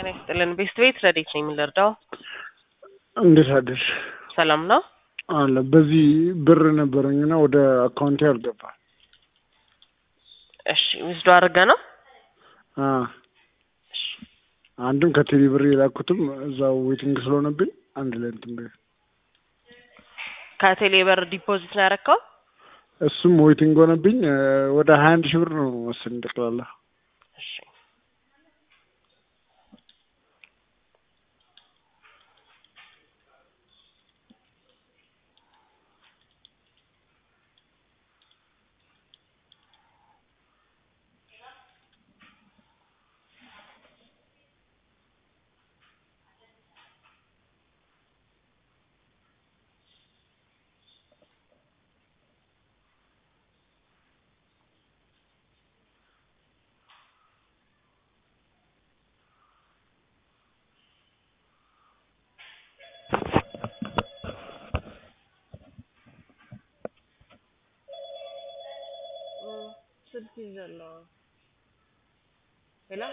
ጤና ይስጥልን። ቤስት ቤት ረዴት ነኝ የምንረዳው። እንዴት አደርሽ? ሰላም ነው አለ በዚህ ብር ነበረኝና ወደ አካውንቴ አልገባ። እሺ ዊዝዶ አድርገ ነው አ አንድም ከቴሌ ብር የላኩትም እዛው ዌቲንግ ስለሆነብኝ አንድ ላይ እንትን በይ። ከቴሌ ብር ዲፖዚት ነው ያደረከው? እሱም ዌቲንግ ሆነብኝ። ወደ ሀያ አንድ ሺህ ብር ነው መሰለኝ ጠቅላላ። እሺ ስልክ ይዘለው ሄሎ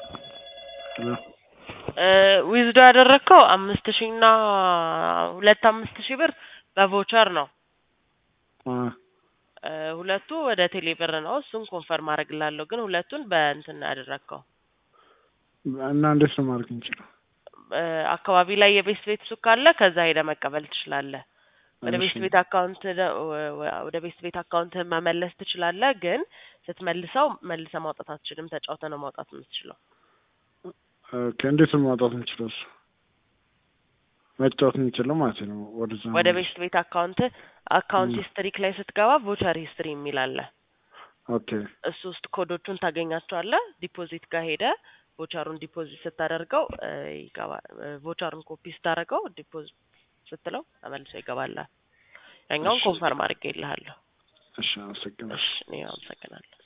ዊዝዶ ያደረግከው አምስት ሺህ እና ሁለት አምስት ሺህ ብር በቮቸር ነው። አ እ ሁለቱ ወደ ቴሌ ብር ነው። እሱን ኮንፈርም አደርግላለሁ። ግን ሁለቱን በእንትን ነው ያደረግከው። እና እንዴት ነው ማድረግ እንችለው? እ አካባቢ ላይ የቤስት ቤት ሱቅ ካለ ከዛ ሄደ መቀበል ትችላለህ። ወደ እሺ። ቤስት ቤት አካውንት ደ- ወ- ወ- ወደ ቤስት ቤት አካውንት መመለስ ትችላለህ። ግን ስትመልሰው መልሰ ማውጣት አትችልም። ተጫውተ ነው ማውጣት የምትችለው። ኦኬ፣ እንዴት ነው ማውጣት የምችለው? እሱ መጫወት የምችለው ማለት ነው። ወደዛ ወደ ነው። ቤስት ቤት አካውንት አካውንት ም። ሂስትሪክ ላይ ስትገባ ቮቸር ሂስትሪ የሚል አለ። ኦኬ እሱ ውስጥ ኮዶቹን ታገኛቸዋለህ። ዲፖዚት ጋር ሄደ ቮቸሩን ዲፖዚት ስታደርገው እ ይገባል። እ ቮቸሩን ኮፒ ስታደርገው ዲፖዚት ስትለው ተመልሶ ይገባላል። ያኛውን እሺ። ኮንፈርም አድርጌልሃለሁ። እሺ፣ አመሰግናለሁ። እሺ እኔ አመሰግናለሁ።